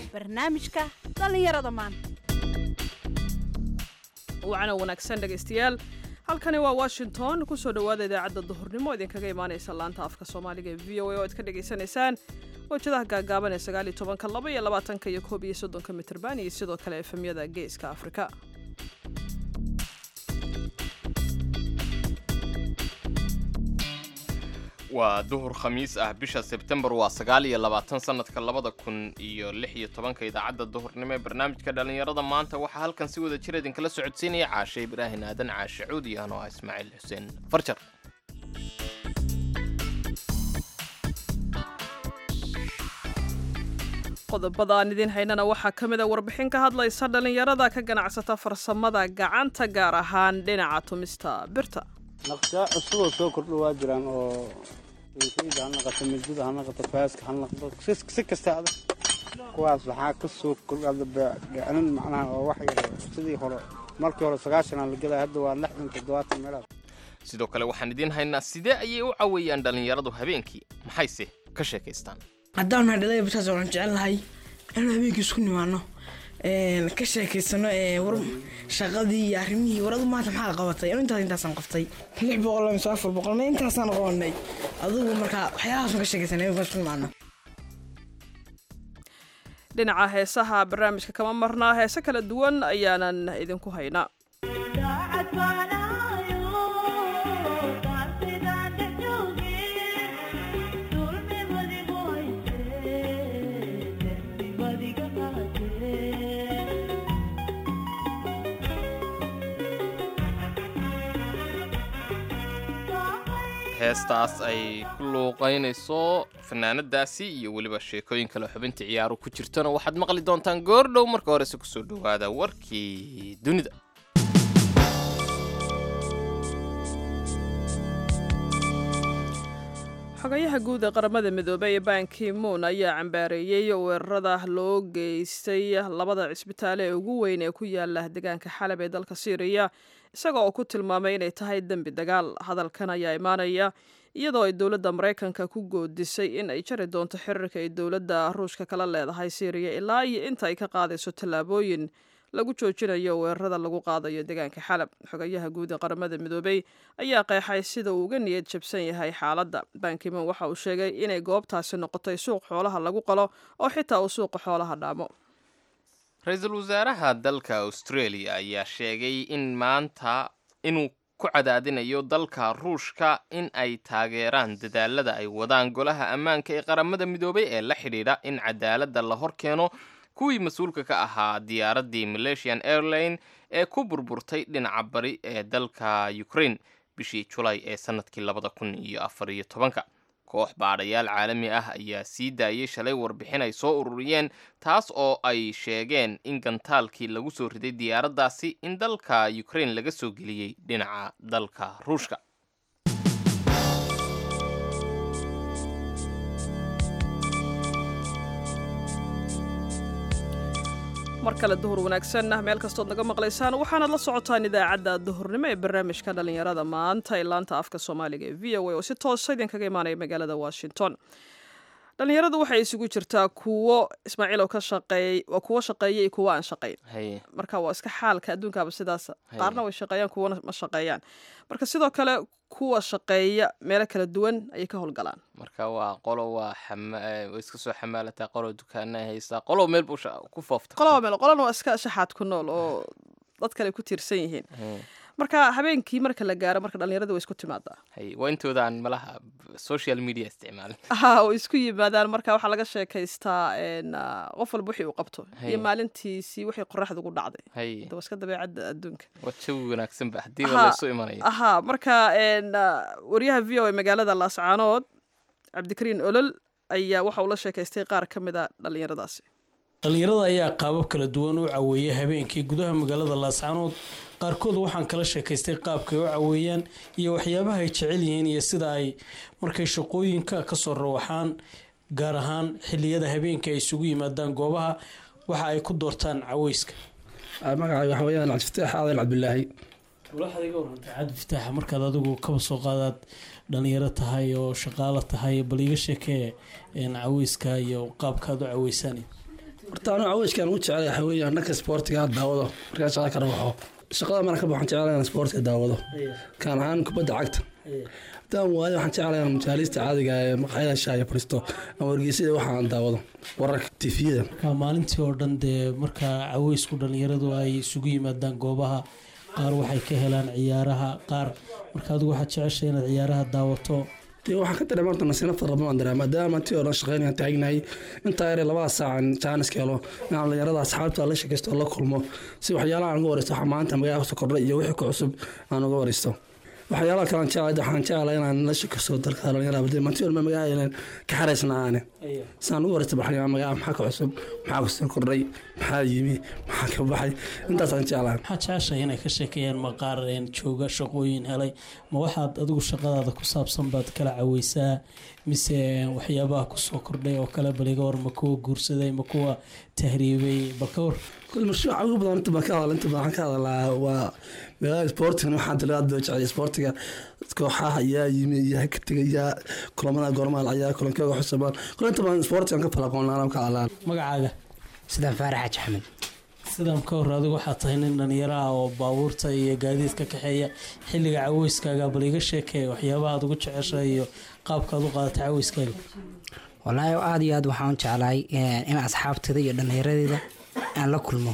barnaamijka dhallinyarada maanta wacana wanaagsan dhegaystayaal halkani waa washington kusoo dhowaada idaacadda duhurnimo idinkaga imaanaysa laanta afka soomaaliga ee v o a oo aad ka dhagaysanaysaan wajadaha gaagaaban ee sagaal iyo tobanka laba iyo labaatanka iyo koob iyo soddonka mitrban iyo sidoo kale efemyada geeska afrika waa duhur khamiis ah bisha sebtembar waa sagaal iyo labaatan sanadka labada kun iyo lix iyo tobanka idaacadda duhurnimo ee barnaamijka dhallinyarada maanta waxaa halkan si wada jir idinkala socodsiinaya caashe ibraahin aadan caashe cuud iyo anoo ah ismaaciil xuseen farjar qodobada aan idiin haynana waxaa ka mid a warbixin ka hadlaysa dhallinyarada ka ganacsata farsamada gacanta gaar ahaan dhinaca tumista birta naqshaa cusuboo soo kordho waa jiraan oo inkayda ha naqato midida ha naqato faaska ha naqdo si kasta adag kuwaas waxaa ka soo kordhada gacanin macnaha oo wax yar sidii hore markii hore sagaashan aan la gelaya hadda waa lixdan toddobaatan meelaad sidoo kale waxaan idiin haynaa sidee ayay u caweeyaan dhallinyaradu habeenkii maxayse ka sheekaystaan haddaan nahay dhalaya bishaas waxaan jecel lahay inaan habeenkii isku nimaano ka sheekaysano war shaqadii iyo arrimihii waradu maanta maxaa qabatay anu intaas intaasaan qaftay lix boqol mise afar boqol ma intaasaan qabanay adigu markaa waxyaalahaasaan ka sheekaysanay habeenkaan isku nimaano dhinaca heesaha barnaamijka kama marnaa heese kala duwan ayaanan idinku haynaa heestaas ay ku luuqaynayso fanaanadaasi iyo weliba sheekooyin kale xubinta ciyaaru ku jirtona waxaad maqli doontaan goordhow marka horese kusoo dhowaada warkii dunida xogayaha guud ee qaramada midoobey ee banki moon ayaa cambaareeyey weerarada loo geystay labada cisbitaale ee ugu weyn ee ku yaala deegaanka xalab ee dalka syriya isaga oo ku tilmaamay inay tahay dembi dagaal hadalkan ayaa imaanaya iyadoo ay dowladda maraykanka ku goodisay in ay jari doonto xiriirka ay dowladda ruushka kala leedahay syriya ilaa iyo inta ay ka qaadayso tallaabooyin lagu joojinayo weerarada lagu qaadayo deegaanka xalab xogayaha guud ee qaramada midoobey ayaa qeexay sida uu uga niyad jabsan yahay xaaladda bankimon waxa uu sheegay inay goobtaasi noqotay suuq xoolaha lagu qalo oo xitaa uu suuqa xoolaha dhaamo ra-iisul wasaaraha dalka australia ayaa sheegay in maanta inuu ku cadaadinayo dalka ruushka in ay taageeraan dadaalada ay wadaan golaha ammaanka ee qaramada midoobay ee la xidhiidha in cadaaladda la hor keeno kuwii mas-uulka ka ahaa diyaaraddii malaysian airline ee ku burburtay dhinaca bari ee dalka ukraine bishii julay ee sanadkii labada kun iyo afar iyo tobanka koox baadhayaal caalami ah ayaa sii daayay shalay warbixin ay soo ururiyeen taas oo ay sheegeen in gantaalkii lagu soo riday diyaaraddaasi in dalka ukraine laga soo geliyey dhinaca dalka ruushka mar kale duhur wanaagsan meel kastood naga maqlaysaan waxaanaad la socotaan idaacadda duhurnimo ee barnaamijka dhallinyarada maanta ee laanta afka soomaaliga ee v o a oo si toosa idinkaga imaanaya magaalada washington dhallinyaradu waxay isugu jirtaa kuwo ismaaciil oo ka shaqeey waa kuwo shaqeeya iyo kuwo aan shaqayn haye marka waa iska xaalka adduunkaaba sidaas qaarna way shaqeeyaan kuwana ma shaqeeyaan marka sidoo kale kuwa shaqeeya meelo kala duwan ayay ka howlgalaan marka waa qolo waa xama- eh, way iska soo xamaalataa qolo dukaana haysaa qolo meel buu sha- ku foofta qolaba meel qolana waa iska shaxaad ku nool oo dad kale ku tiirsan yihiin Haye, marka habeenkii marka la gaaro marka dhallinyarada way isku timaadaa haye waa intoodaan malaha social media isticmaalin ha oo isku yimaadaan marka waxaa laga sheekaystaa n qof walba wixii uu qabto Haye. iyo maalintiisii wixii qoraxda ugu dhacday haye de waa iska dabeecadda adduunka waa jawi wanaagsan ba haddii Aha. waa laysu imanaya ahaa marka n waryaha v o a magaalada laascaanood cabdikariin olol ayaa waxa uu la sheekaystay qaar ka mid a dhallinyaradaasi dhallinyarada ayaa qaabab kala duwan u caweeya habeenkii gudaha magaalada laascaanood qaarkood waxaan kala sheekaystay qaabkay u caweeyaan iyo waxyaabaha ay jecel yihiin iyo sida ay markay shaqooyinka kasoo rawaxaan gaar ahaan xiliyada habeenka ay isugu yimaadaan goobaha waxa ay ku doortaan caweyska magacay waxa weeyaan cabdifataax aadan cabdulaahi waxaad iga warantay cabdi fataaxa markaad adigu kaba soo qaadaad dhalinyaro tahay oo shaqaalo tahay bal iga sheekee een, caweyska iyo qaabkaad u caweysaan horta anu caweyskaan ugu jecel waxa weeyaan dhanka sportiga daawado markaa shaqada ka rabaxo shaqada maraan ka baxo waxaan jeclahay inaan sportiga daawado kaan ahaan kubadda cagta haddaan waayo waxaan jeclahay inaan majaalista caadiga ee maqaayada shaaya fariisto ama wargeysyada waxa aan daawado wararka tifiyada marka maalintii oo dhan dee markaa caweysku dhallinyaradu ay isugu yimaadaan goobaha qaar waxay ka helaan ciyaaraha qaar marka adigu waxaad jeceshay inaad ciyaaraha daawato dee waxaan ka dareema horta nasiino fara badan baan dareema maadaama tii oo dhan shaqeynayaan taagnahay intaa yare labada saacan jaanis ka helo inaan dhalinyarada asxaabta la shakaysto oo la kulmo si waxyaalaha aan uga wareysto waxa maanta magaalada kusoo kordhay iyo wixii ku cusub aan uga wareysto waxyaalaha kale aan jeclahay waxaan jeclahay inaan la shakaysto dalka dhalinyarada badee mantii walba magaalada ka xaraysna aane saan uga wareysto baxay magaala maxaa ka cusub maxaa kusoo kordhay maxaa yimi maxaa ka baxay intaasaan jeclahay maxaad jeceshahay inay ka sheekeeyaan maqaar een jooga shaqooyin helay ma waxaad adigu shaqadaada ku saabsan baad kala caweysaa mise waxyaabaha kusoo kordhay oo kale baliga war ma kuwa guursaday ma kuwa tahriibay bal ka war kul mashruuca ugu badan inta baan ka hadla inta baan ka hadlaa waa magaalada sportiga waxaan tala aad baa jecel sportiga kooxaha yaa yimi yaa ka tegay yaa kulamada goormaal ayaa kulankooga xusabaan kul inta baan sportigan ka falaqoonaan ka hadlaan magacaaga sidaan faarax xaaji axmed sidaan ka hor adigu waxaad tahay nin dhalinyaro ah oo baabuurta iyo gaadiidka kaxeeya xilliga caweyskaaga bal iga sheekee waxyaabaha aad ugu jeceshahay iyo qaabkaad u qaadatay caweyskaaga wallaahi aada iyo aad waxaan u jeclahay in asxaabteeda iyo dhallinyaradeeda aan la kulmo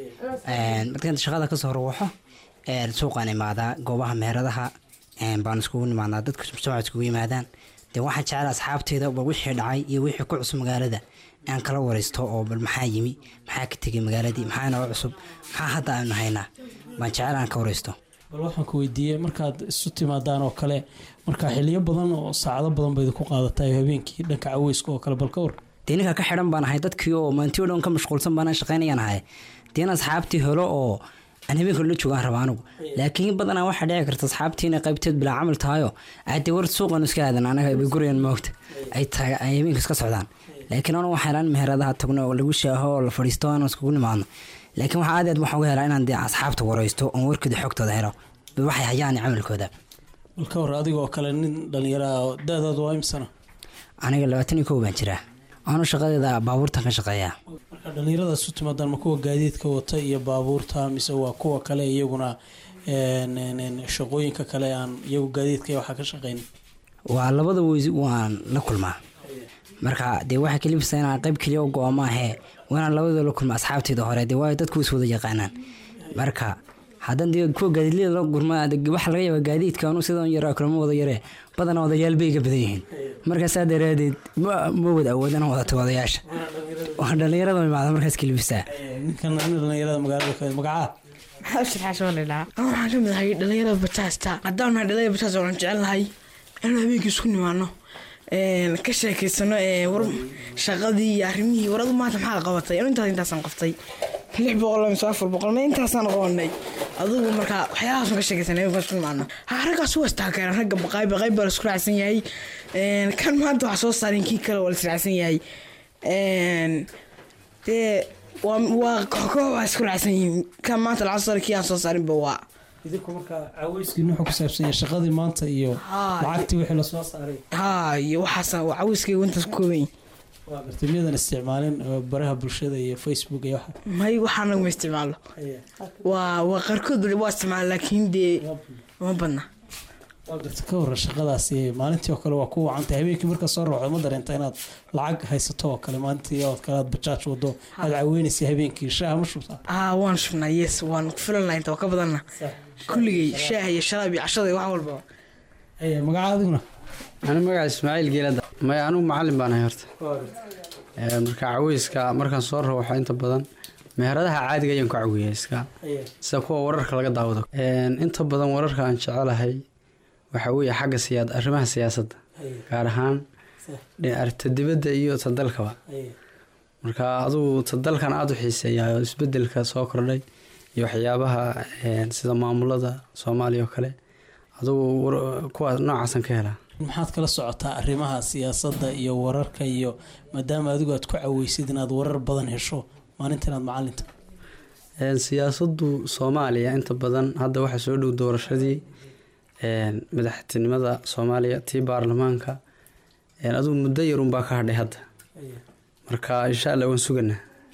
markaan shaqada kasoo horwaxo suuqaan imaadaa goobaha meheradaha baan iskugu nimaadnaa dadka mujtamaca iskugu yimaadaan dee waxaan jecel asxaabteeda ba wixii dhacay iyo wixii ku cusub magaalada aan kala wareysto oo bal maxaa yimi maxaa ka tegay magaaladii maxaa naga cusub maxaa hadda aanu haynaa baan jecel aan ka wareysto bal waxaan ku weydiiyey markaad isu timaadaan oo kale markaa xiliyo badan oo saacado badan bayd ku qaadatay habeenkii dhanka caweyska oo kale bal ka war dee ninka ka xidhan baan ahay dadkii oo maantii o dhan ka mashquulsan baan shaqeynayaan ahay dee in asxaabtii helo oo aan habeenka la joogaan raba anigu laakiin badanaa waxaa dhici karta asxaabtii inay qaybteed bilaa camal tahayo ade war suuqan iska aadan anaga bay guryan moogta ay tahay ay habeenka iska socdaan laakiin anu waxaa helaan meheradaha tagno oo lagu shaaho oo la fadhiisto aan iskugu nimaadno laakiin waxaa aad aad waxaan uga helaa inaan dee asxaabta wareysto oon warkooda xogtooda helo waxay hayaan camalkooda bal ka war adigoo kale nin dhalinyaro ah da-daadu waa imsana aniga labaatan iyo kow baan jiraa anu shaqadeeda baabuurtan ka shaqeeyaa marka dhalinyaradaas u timaadaan ma kuwa gaadiidka wata iyo baabuurta mise waa kuwa kale iyaguna shaqooyinka kale aan iyagu gaadiidka iyo waxaa ka shaqeyn waa labada weys waan la kulmaa marka dee waxaa kalifisa inaan qayb keliya u go-o maahee wainaan labadoo la kulma asxaabteeda hore dee waayo dadku is wada yaqaanaan marka haddaan dee kuwa gaadiidliyada la gurma waxaa laga yaabaa gaadiidka anu sidan yaraa kulama wada yaree badanaa odayaal bay iga badan yihiin marka saa daraadeed ma ma wada awoodana wadata odayaasha waa dhalinyarada imaada markaas kelifisaa ninkan nin dhalinyarada magaalada ka magacaa maxaa u shirxaa soo dhilaa waxaan ka mid ahay dhalinyarada bajaasta haddaan nahay dhalinyarada bajaasta waxaan jecel lahay inaan habeenkii isku nimaano ka sheekeysano war shaqadii iyo arrimihii waradu maanta maxaa qabatay anu intaas intaasaan qaftay lix boqol mise afar boqol ma intaasaan qabanay adigu markaa waxyaalahaasaan ka sheekeysanay habeenkaan isku nimaano ha raggaas waa istaageeraan ragga baqaayb baqayb baa la isku raacsan yahay kan maanta wax soo saarin kii kale waa la israacsan yahay dee waa waa koox waa isku raacsan yihiin kan maanta lacag soo saaray kii aan soo saarinba waa idinku marka caweyskiin wuxuu ku saabsan yahay shaqadii maanta iyo Haa. lacagtii wixii lasoo saaray haa iyo waxaasa waa caweyskayga intaas ku kooban yihin waa gartay miyadan isticmaalin oo baraha bulshada iyo facebook iyo waxa may waxaan naguma isticmaalo waa waa qaarkood waa isticmaala laakiin dee uma badna waa garta ka waran shaqadaasi maalintii oo kale waa ku wacantay habeenkii markaa soo rooxdo ma dareenta inaad lacag haysato oo kale maalintii ood kale aad bajaaj wado aad caweynaysay habeenkii shaaha ma shubtaa haa waan shubnaa yes waan ku filan lahay inta waa ka badanna kulligay shaaha iyo sharaab iyo cashada iyo wax walba Haya, magaca adiguna anu magaca ismaaciil geelada maya anugu macalin baan ahay horta Ee, marka caweyska markaan soo rooxo inta badan meheradaha caadiga ayaan ku cawiya iska sida kuwa wararka laga daawado Een, inta badan wararka aan jecelahay waxa weeye xagga siyaad arrimaha siyaasadda gaar ahaan arta dibadda iyo ta dalkaba marka adugu ta dalkan aada u xiiseeyaa oo isbedelka soo kordhay iyo waxyaabaha een, sida maamulada soomaaliya oo kale adugu war- kuwa noocaasan ka helaa maxaad kala socotaa arrimaha siyaasadda iyo wararka iyo maadaama adigu aad ku caweysid inaad warar badan hesho maalinta inaad macalinta Een, siyaasaddu soomaaliya inta badan hadda waxaa soo dhow doorashadii een, madaxtinimada soomaaliya tii baarlamaanka een, adigu muddo yarunbaa ka hadhay hadda marka insha allah waan suganaa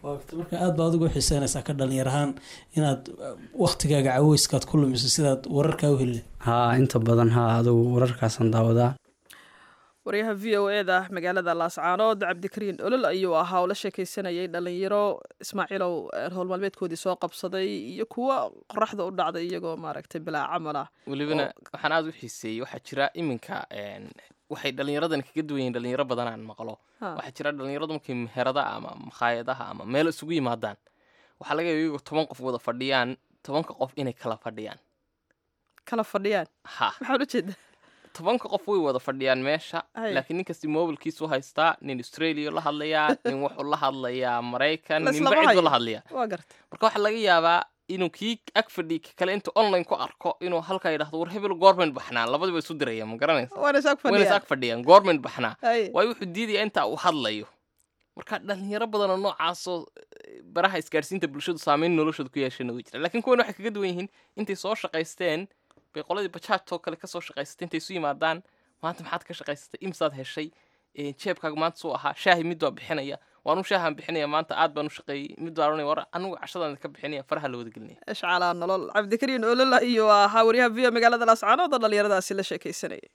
marka aad baa adigu xiiseynaysaa ka dhalinyar ahaan inaad waktigaaga caweyskaad ku lumiso sidaad wararkaa u heli haa inta badan haa adugu wararkaasaan daawadaa waryaha v o e da magaalada laascaanood cabdikariin olol ayuu ahaa oo la sheekeysanayay dhalinyaro ismaaciilow howl maalmeedkoodii soo qabsaday iyo kuwa qoraxda u dhacday iyagoo maaragtay bilaa camal ah welibana waxaan aada u xiiseeyey waxaa jira iminka waxay dhallinyaradan kaga duwan yihin dhalinyaro badan aan maqlo waxaa jira dhalinyaradu markay meherada ama makhaayadaha ama meel isugu yimaadaan waxaa laga yaaba iyagoo toban qof wada fadhiyaan tobanka qof inay kala fadhiyaan kala fadhiyaan ha maxaan ujeeda tobanka qof way wada fadhiyaan meesha Ay. laakiin ninkasti mobilkiisu haystaa nin australia la hadlayaa nin wuxuu la hadlayaa maraykan Laislama ninba ciduu la hayo. hadlayaa waa garta marka waxaa laga yaabaa inuu kii ag fadhiy ka kale intuu online ku arko inuu halkaa yidhahdo war hebel goorment baxnaa labadiba isu diraya ma garanaysa waana is ag wayna is fadhiyaan ag fadhiyaan goorment baxnaa Ay. waayo wuxuu diidaya intaa uu hadlayo marka dhalinyaro badanoo noocaasoo eh, baraha isgaarsiinta bulshadu saameyn noloshooda ku yeeshana way jira laakiin kuwan waxay kaga duwan yihiin intay soo shaqaysteen bay qoladii bajaajtoo kale kasoo shaqaysatay intay isu yimaadaan maanta maxaad ka shaqaysatay imsaad heshay Eh, jeebkaaga maanta suu ahaa shaahi mid baa bixinaya waanu shaahaan bixinaya maanta aad baan u shaqeeyey mid baa oranaya war anigu cashadaan ka bixinaya faraha la wada gelinaya ishcaalaa nolol cabdikariin olol ayuu ahaa waryaha v o magaalada laascaanood oo dhalinyaradaasi la sheekeysanayay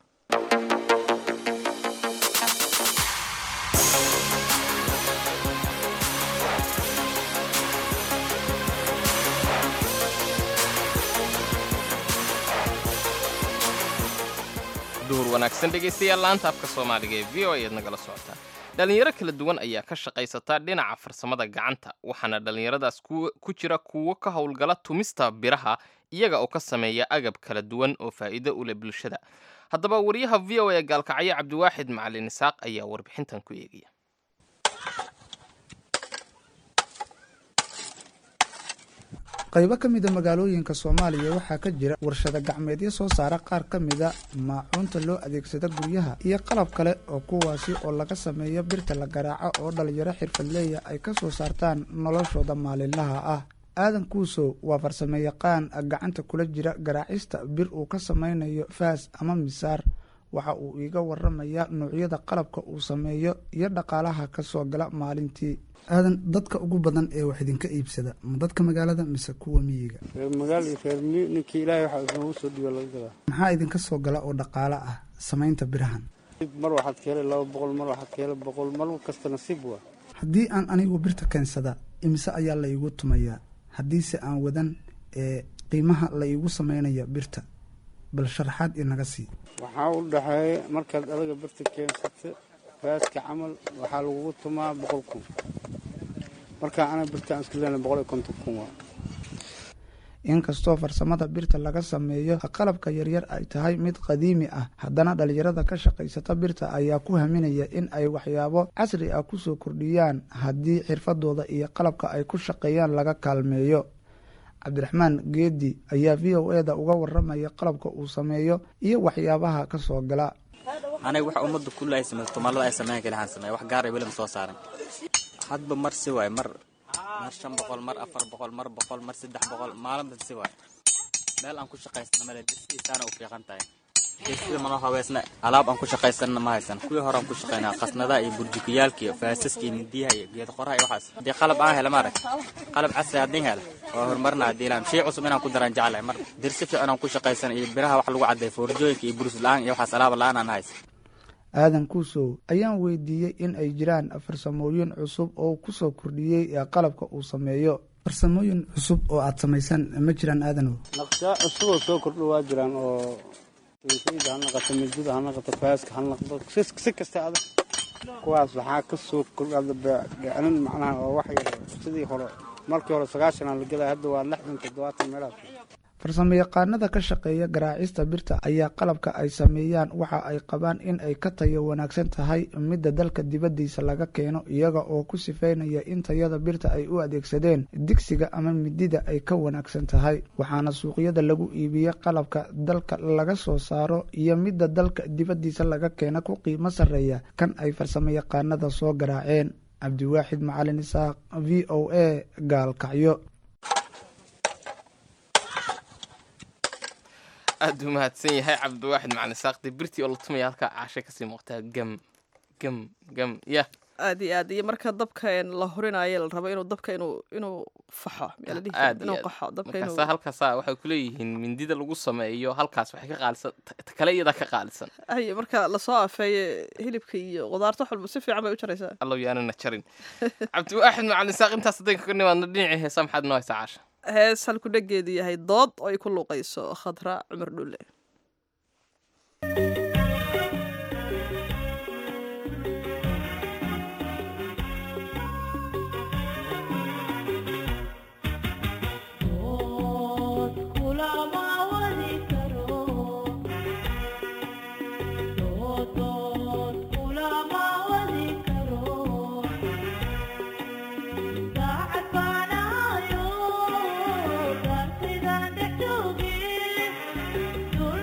duhur wanaagsan dhegaystayaal laanta afka soomaaliga ee v o ayaad nagala socotaan dhalinyaro kala duwan ayaa ka shaqaysata dhinaca farsamada gacanta waxaana dhalinyaradaas kuwa- ku jira kuwo ka howlgala tumista biraha iyaga oo ka sameeya agab kala duwan oo faa'iido u leh bulshada haddaba wariyaha v o ee gaalkacyo cabdiwaaxid macalin isaaq ayaa warbixintan ku eegaya qaybo ka mida magaalooyinka soomaaliya waxaa ka jira warshado gacmeedyo soo saara qaar ka mida maacuunta loo adeegsada guryaha iyo qalab kale oo kuwaasi oo laga sameeyo birta la garaaco oo dhalinyaro xirfadleeya ay ka soo saartaan noloshooda maalinlaha ah aadan kuusow waa farsamo yaqaan gacanta kula jira garaacista bir uu ka samaynayo faas ama misaar waxa uu iiga waramayaa noocyada qalabka uu sameeyo iyo dhaqaalaha ka soo gala maalintii aadan dadka ugu badan ee wax idinka iibsada ma dadka magaalada mise kuwa miyiga reer magaal iyo reer miyi ninkii ilaahay waxa noogu soo dhiiba laga gadaa maxaa idinka soo gala oo dhaqaalo ah samaynta birahan mar waxaad ka helay laba boqol mar waxaad ka helay boqol mar kasta nasiib waa haddii aan anigu birta keensada imise ayaa la iigu tumayaa haddiise aan wadan ee qiimaha la iigu samaynaya birta bal sharaxaad inaga sii waxaa u dhexeeya markaad adaga birta keensata faaska camal waxaa lagugu tumaa boqol kun markaa ana birta aan iska leena boqol iyo konton kun waa inkastoo farsamada birta laga sameeyo qalabka yaryar ay tahay mid qadiimi ah haddana dhalinyarada ka shaqaysata birta ayaa ku haminaya in ay waxyaabo casri ah kusoo kordhiyaan haddii xirfadooda iyo qalabka ay ku shaqeeyaan laga kaalmeeyo cabdiraxmaan geedi ayaa v o e da uga waramaya qalabka uu sameeyo iyo waxyaabaha ka soo gala aniga wax ummadda kulle ay samayso tumaalada ay sameyn kale waxaan sameeya wax gaar ay weli ma soo saaran hadba mar si waay mar mar shan boqol mar afar boqol mar boqol mar saddex boqol maalinba si waay meel aan ku shaqaysana male disiisaana u fiiqan tahay sida manoo habeysna alaab aan ku shaqaysanna ma haysan kuwii hore aan ku shaqaynaa qasnadaha iyo burjukiyaalka iyo faasaska iyo mindiyaha iyo geed qoraha iyo waxaas haddii qalab aan hela maarag qalab casri haddii hela waa horumarna haddii ilaam shay cusub inaan ku daraan jeclahay mar dirsi fiican aan ku shaqaysana iyo biraha wax lagu cadday foorjooyinka iyo burus la-aan iyo waxaas alaaba la-aan aan haysan aadan kuusow ayaan weydiiyey in ay jiraan farsamooyin cusub oo kusoo kordhiyey ee qalabka uu sameeyo farsamooyin cusub oo aad samaysaan ma jiraan aadanow naqshaa cusuboo soo kordho waa jiraan oo sayda ha naqato midada ha naqato faaska ha naqdo si si kasta adag kuwaas waxaa ka soo kordhada gacanin macnaha oo wax yar sidii hore markii hore sagaashanaa la gelaya hadda waa lixdan toddobaatan meelaas farsamo yaqaanada ka shaqeeya garaacista birta ayaa qalabka ay sameeyaan waxa ay qabaan in ay ka tayo wanaagsan tahay midda dalka dibaddiisa laga keeno iyaga oo ku sifeynaya in tayada birta ay u adeegsadeen digsiga ama midida ay ka wanaagsan tahay waxaana suuqyada lagu iibiya qalabka dalka laga soo saaro iyo midda dalka dibaddiisa laga keena ku qiimo sarreeya kan ay farsamo yaqaanada soo garaaceen cabdiwaaxid macalin isaaq v o a gaalkacyo aad u mahadsan yahay cabdiwaaxid macalin saaqdi birtii oo la tumaya halkaa caashay kasii muuqtaa gam gam gam ya aad iyo aad iyo marka dabka een la hurinayo la rabo inuu dabka inuu inuu faxo miyaa la dhihi jiray? aad iyo inuu aad. qaxo dabka inuu markaasa halkaasa waxay kuleeyihiin mindida lagu sameeyo halkaas waxay ka qaalisan ta ta kale iyadaa ka qaalisan ay marka lasoo afeeye hilibka iyo qudaarta wax walba si fiican bay u jaraysaa allow yaanana jarin cabdiwaaxid macalin saaq intaas haddaynu kaga nimaadno dhinacii heesa maxaad noo haysaa caasha hees halku dhageedu yahay dood oo ay ku luuqayso khadra cumar dhulle Thank you.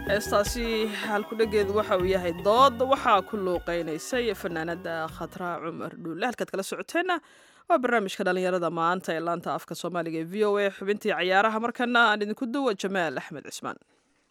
heestaasi halkudhegeedu waxa uu yahay dood waxaa ku luuqeynaysay fanaanada khatra cumar dhuulle halkaad kala socoteenna waa barnaamijka dhallinyarada maanta ee laanta afka soomaaliga ee v o a xubintii cayaaraha markana aan idinku duwa jamaal axmed cismaan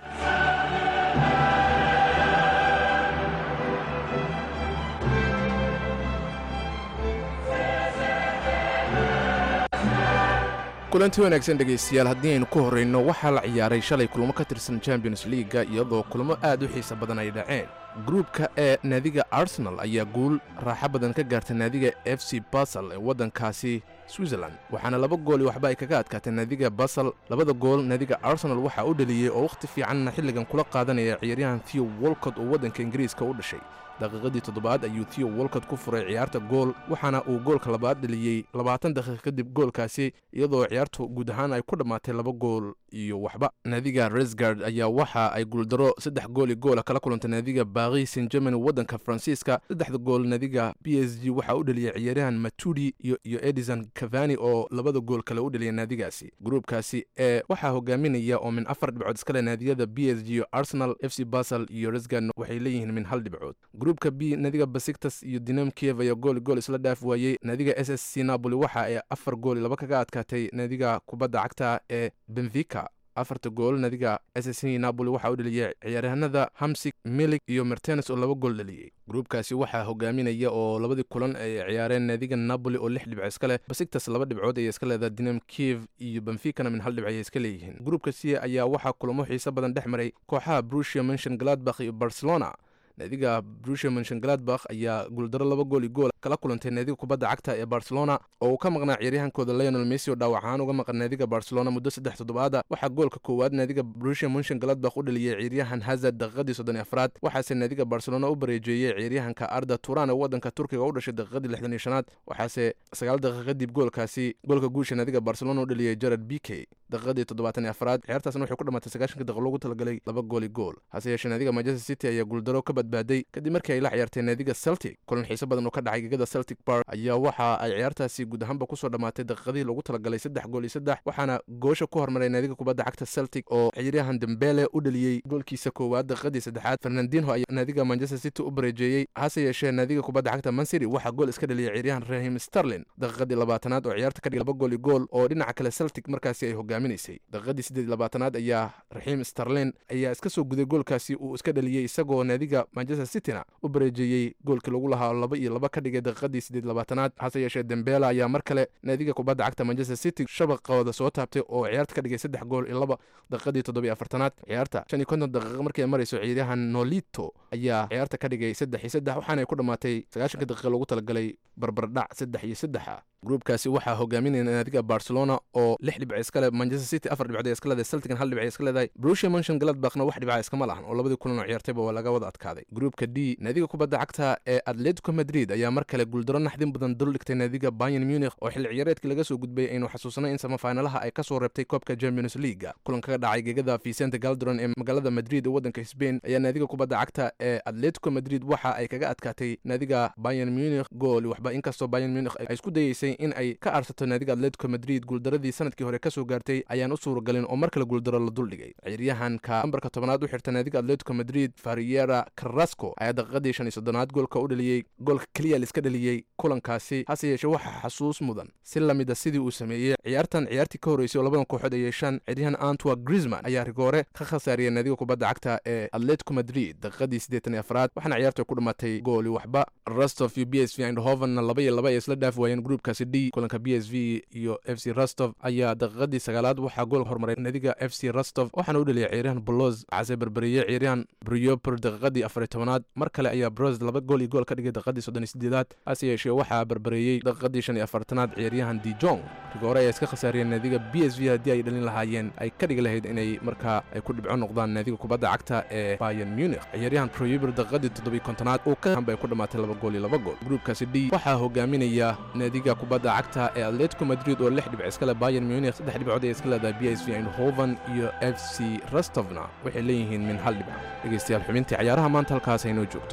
kulanti wanaagsan dhegaystayaal haddii aynu ku horrayno waxaa la ciyaaray shalay kulamo ka tirsan champions leaga iyadoo kulamo aad u xiisa badan ay dhaceen gruubka ee naadiga arsenal ayaa guul raaxo badan ka gaartay naadiga f c basel ee waddankaasi switzerland waxaana laba gool iyo waxba ay kaga adkaatay naadiga basel labada gool naadiga arsenal waxaa u dheliyey oo wakhti fiicanna xilligan kula qaadanaya ciyaaryahan theo wolcott oo waddanka ingiriiska u dhashay daqiiqadii toddobaad ayuu theo wolcott ku furay ciyaarta gool waxaana uu goolka labaad dheliyey labaatan daqiiq kadib goolkaasi iyadoo ciyaartu guud ahaan ay ku dhammaatay laba gool iyo waxba naadiga resgard ayaa waxa ay guuldaro saddex gool iyo goola kala kulantay naadiga baaqi saint germany waddanka faransiiska saddexda gool naadiga b s g waxaa u dheliyey ciyaaryahan matudi iyo iyo edison cavani oo labada gool kale u dheliyay naadigaasi gruubkaasi ee waxaa hogaaminaya oo min afar dhibcood iskale naadiyada b s g iyo arsenal f c basel iyo resgard waxay leeyihiin min hal dhibcood gruubka b naadiga basiktas iyo dinam kiev ayaa gool gool isla dhaaf waayey naadiga s s c napoli waxa ay afar gool laba kaga adkaatay naadiga kubadda cagta ee benfica afarta gool naadiga s s c napoli waxaa u dheliyey ciyaaryahanada hamsik milik iyo mertenes oo laba gool dheliyey gruubkaasi waxaa hogaaminaya oo labadii kulan ay ciyaareen naadiga napoli oo lix dhibco iska leh basiktas laba dhibcood ayay iska leedaha dinam kiev iyo benficana min hal dhibc ayay iska leeyihiin gruubka c ayaa waxaa kulamo xiise badan dhex maray kooxaha brusia mention gladbakh iyo barcelona naadiga brusia menshengladbakh ayaa guuldaro laba gool iyo gool kala kulantay naadiga kubadda cagta ee barcelona oo uu ka maqnaa ciyaaryahankooda leonel messi oo dhaawac ahaan uga maqan naadiga barcelona muddo saddex toddobaada waxaa goolka koowaad naadiga brusia menshengladbakh u dhaliyey ciyaaryahan hazard daqiiqadii soddon iyo afraad waxaase naadiga barcelona u bareejeeyey ciyaaryahanka arda turan ee waddanka turkiga u dhashay daqiiqadii lixdan iyo shanaad waxaase sagaal daqiiq kadib goolkaasi goolka guusha naadiga barcelona u dhaliyey jared b k daqiiqadii toddobaatan iyo afraad ciyaartaasna waxay ku dhammaatay sagaashanka daqiiq loogu talagalay laba gool iyo gool hase yeeshee naadiga manchester city ayaa guuldaro ka badbaaday kadib markii ay la ciyaartay naadiga celtic kulan xiise badan oo ka dhacay gegada celtic park ayaa waxa ay ciyaartaasi guud ahaanba kusoo dhammaatay daqiiqadii loogu talagalay saddex gool iyo saddex waxaana goosha ku hormaray naadiga kubadda cagta celtic oo ciyaaryahan dembele u dhaliyey goolkiisa koowaad daqiiqadii saddexaad fernandinho ayaa naadiga manchester city u bareejeeyey hase yeeshee naadiga kubadda cagta mancity waxaa gool iska dhaliyay ciyaaryahan rahim sterlin daqiiqadii labaatanaad oo ciyaarta ka dhigay laba gool iyo gool oo dhinaca kale celtic markaasi ay hogaaminaysay daqiiqadii siddeed iyo labaatanaad ayaa raxiim sterlin ayaa iska soo guday goolkaasi uu iska dhaliyey isagoo naadiga manchester cityna u bareejeeyey goolkii lagu lahaa laba iyo laba ka dhigay daqiiqadii siddeed labaatanaad hase yeeshee dembela ayaa mar kale naadiga kubadda cagta manchester city shabaqooda soo taabtay oo ciyaarta ka dhigay saddex gool iyo laba daqiiqadii toddobiyo afartanaad ciyaarta shan iyo konton daqiiqo markii ay marayso ciyaaryahan nolito ayaa ciyaarta ka dhigay saddex iyo saddex waxaana ay ku dhammaatay sagaashanka daqiiqa loogu talagalay barbardhac saddex iyo saddexa gruubkaasi waxaa hogaaminaya naadiga barcelona oo lix dhibca iska leh manchester city afar dhibcood iska leedahay celtigan hal dhibca iska leedahay brusia mention gladbachna wax dhibca iskama lahan oo labadii kulan oo ciyaartayba waa laga wada adkaaday gruubka d naadiga kubadda cagta ee atletico madrid ayaa mar kale guuldaro naxdin badan dul dhigtay naadiga bayern munich oo xilli ciyaareedkii laga soo gudbay aynu xasuusanay in samafaynalaha ay kasoo reebtay koobka champions leaga kulan kaga dhacay gegada vicente galderon ee magaalada madrid ee waddanka spain ayaa naadiga kubadda cagta ee atletico madrid waxa ay kaga adkaatay naadiga bayern munich gool waxba inkastoo bayern munich ay isku dayeysay in ay ka arsato naadiga atletico madrid guuldaradii sanadkii hore kasoo gaartay ayaan u suuragalin oo mar kale guuldaro la duldhigay ciyaaryahanka nambarka tobanaad u xirta naadiga atletico madrid fariera carrasco ayaa daqiiqadii shan iyo soddonaad goolka u dhaliyey goolka keliya liska dhaliyey kulankaasi hase yeeshee waxaa xasuus mudan si lamida sidii uu sameeyey ciyaartan ciyaartii ka horreysay oo labadan kooxood ay yeeshaan ciyaaryahan antwa grisman ayaa rigoore ka khasaariyay naadiga kubadda cagta ee atletico madrid daqiiqadii siddeetan iyo afraad waxaana ciyaartu ay ku dhammaatay gooli waxba rostov iyo b s v eindhovenna laba iyo laba ay isla dhaaf waayeen gruubkaasi d kulanka b s v iyo f c rostov ayaa daqiiqadii sagaalaad waxaa gool hormaray naadiga f c rostov waxaana u dhaliyay ciyaaryahan bolos case berberiyey ciyaaryahan brioper daqiiqadii afar iyo tobanaad mar kale ayaa bros laba gool iyo gool ka dhigay daqiiqadii soddon iyo sideedaad hase yeeshee waxaa berbereeyey daqiiqadii shan iyo afartanaad ciyaaryahan dijong rigoore ayaa iska khasaariyeen naadiga b s v haddii ay dhalin lahaayeen ay ka dhigi lahayd inay markaa ay ku dhibco noqdaan naadiga kubadda cagta ee bayan munich ciyaaryahan proyuber daqiiqadii toddobiyo kontonaad uu ka hambay ku dhammaatay laba gool iyo laba gool gruubkaasi d waxaa hogaaminaya naadiga kubadda cagta ee atletico madrid oo lix dhibc iska leh bayan munich saddex dhibcood ay iska leedahay b s v eindhoven iyo f c rostovna waxay leeyihiin min hal dhibc dhegeystayaal xubintii cayaaraha maanta halkaas aynoo joogto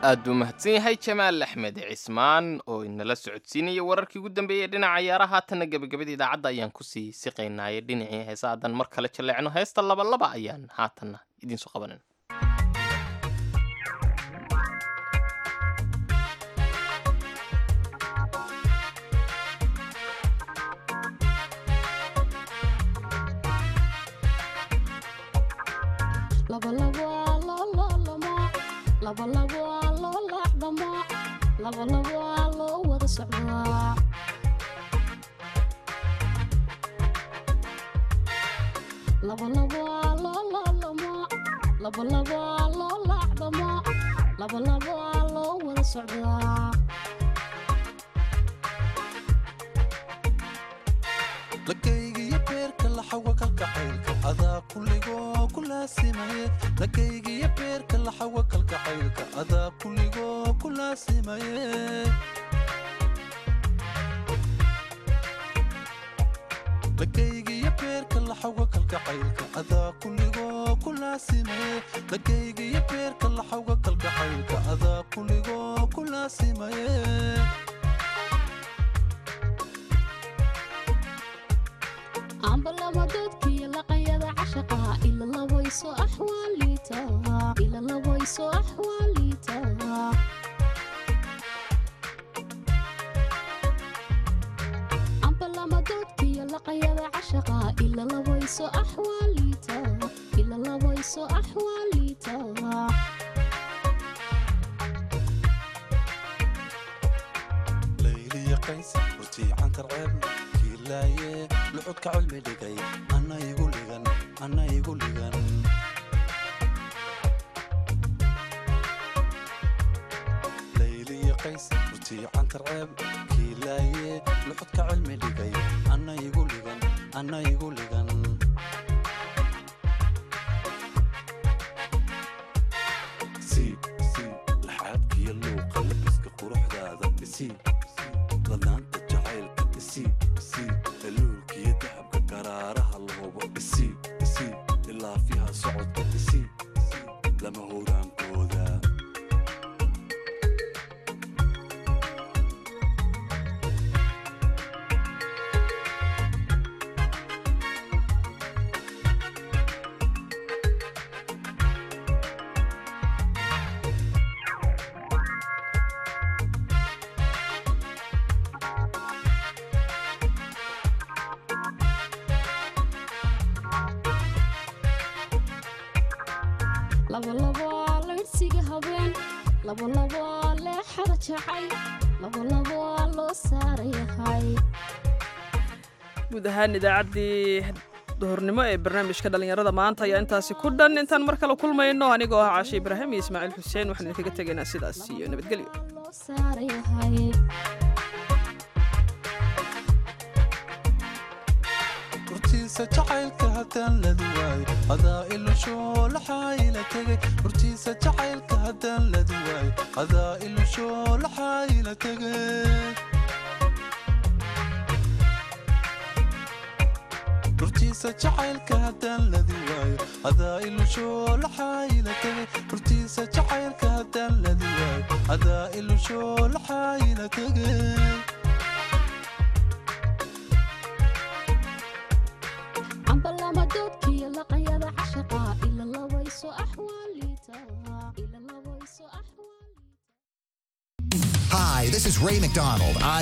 aad buu mahadsan yahay jamaal axmed cismaan oo inala socodsiinaya wararkii ugu dambeeyey dhinaca ciyaaraha haatanna gebagabada idaacadda ayaan kusii siqaynaaye dhinacii heesa haddaan mar kale jaleecno heesta labalaba ayaan haatanna idiinsoo qabanan loo wada socdaa labalabaa loo laalamo labalabaa loo laacdamo labalabaa loo wada socdaa lakaygiyo beerka laxawa kalkacaylka adaa kulligoo ku laasimaye lakaygiyo beerka laxawa kalkacaylka adaa kulligoo ku laasimaye lakaygiyo beerka laxawa kalkacaylka adaa kulligoo ku laasimaye lakaygiyo beerka laxawa kalkacaylka adaa kulligoo ku laasimaye ambalama doodkiyo laqayada cashaqa ila labayso axwaaliita ila labayso axwaaliita ambalama doodkiyo laqayada cashaqa ila labayso axwaaliita ila labayso axwaaliita layliya qays rutiicantar ceebna kiilaaye lucudka cilmi dhigay anna igu ligan anna igu ligan layliya qays rutiicantar ceeb kiilaaye lucudka cilmi dhigay anna igu ligan anna igu ligan sii sii laxaadkiyo luuqa labiska quruxdaada isii ladaanta jacaylka isii isii daluulkiyo dahabka garaaraha lahubo isii isii ilaafiha socodka isii lama howraankooda labalabaa laydhsiga habeen labalabaa leexada jacay labalabaa loo saarayahay guud ahaan idaacaddii duhurnimo ee barnaamijka dhallinyarada maanta ayaa intaasi ku dhan intaan mar kale kulmayno anigoo ah caashe ibraahim iyo ismaaciil xuseen waxaan idinkaga tegaynaa sidaas iyo nabadgelyo saarayahay hortiisa jacaylka haddaan ladi waayo adaa ilushoo laxaayila tegay hortiisa jacaylka haddaan ladi waayo adaa ilushoo laxaayila tegay hortiisa jacaylka haddaan ladi waayo adaa ilushoo laxaayila tegay hortiisa jacaylka haddaan ladi waayo adaa ilushoo laxaayila tegay ambalama doodkiyo laqayada cashaqa ila labayso axwaaliita ila labayso Hi, this is Ray McDonald.